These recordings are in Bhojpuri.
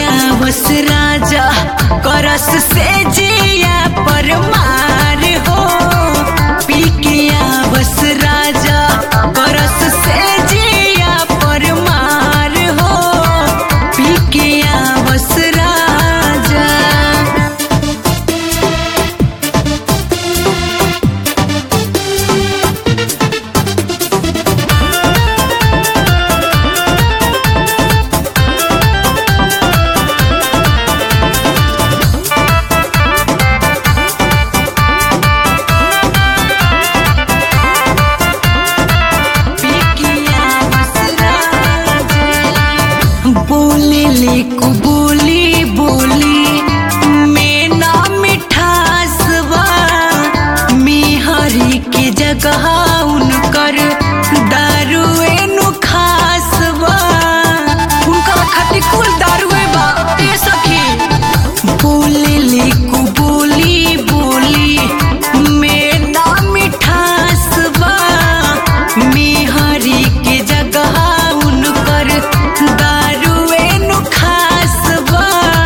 आवस राजा करस से जिया पर मार हो पी के आवस राजा करस से जिया पर मार हो पी के आवस राजा बोले ले को बोली बोली में ना मिठास बा मेहरी के जगह उनकर दारुए नु खास बा उनका खटी कुल दारुए बा ए सखी बोले ले को बोली बोली में ना मिठास बा मेहरी के जगह उनकर दारुए नु खास बा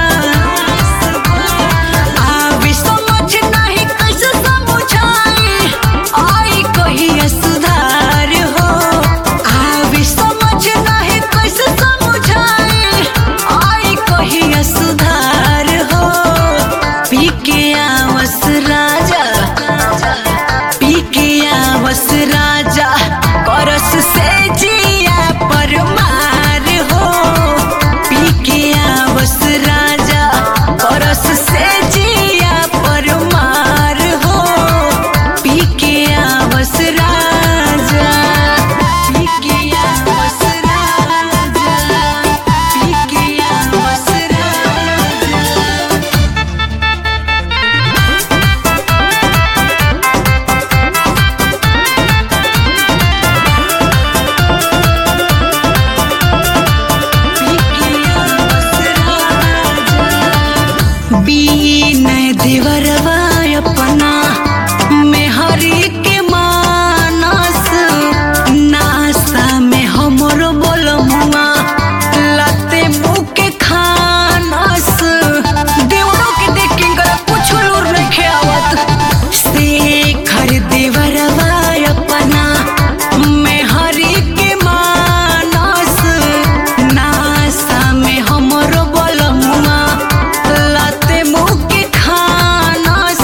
आवे समझ नाही कैसे समझाई आई कहिया सुधार हो आवे समझ नाही कैसे समझाई आई कहिया सुधार हो पी के आवस राजा पी के आवस राजा करस से जिया पर मार हो पी के आवस राजा करस से जिया पर मार हो पी के आवस राजा पी के आवस राजा पी के आवस राजा बीन देवरवा अपना मेहरी के मानस नासा में हमरो बोलमुआ लाते मुँह के खानस देवरों के देख के इनकरा कुछ लूर नहीं आवत शेखर देवरवा अपना मेहरी के मानस नासा में हमरो बोलमुआ लाते मुँह के खानस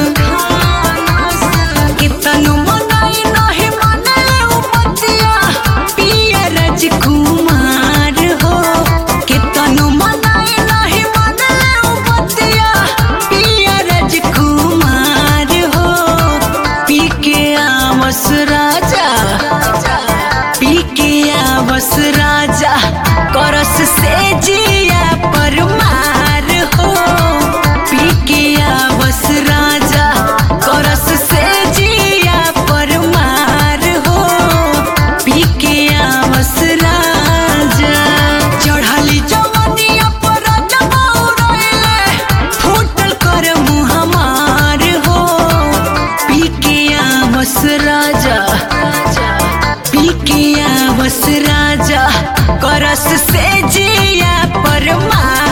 कितनु मनाई नहीं मने उपतिया पिया राजकुमार हो कितनु मनाई नहीं मने उपतिया पिया राजकुमार हो पी के आवस राजा पी के आवस राजा करस से जिया पर मार हो पी के आवस राजा करस से जिया पर मार हो पी के आवस राजा चढ़ली जवनिया पर जमौरइले फूटल कर मुँह हमार हो पी के आवस राजा पी के आवस राजा करस से जिया पर मार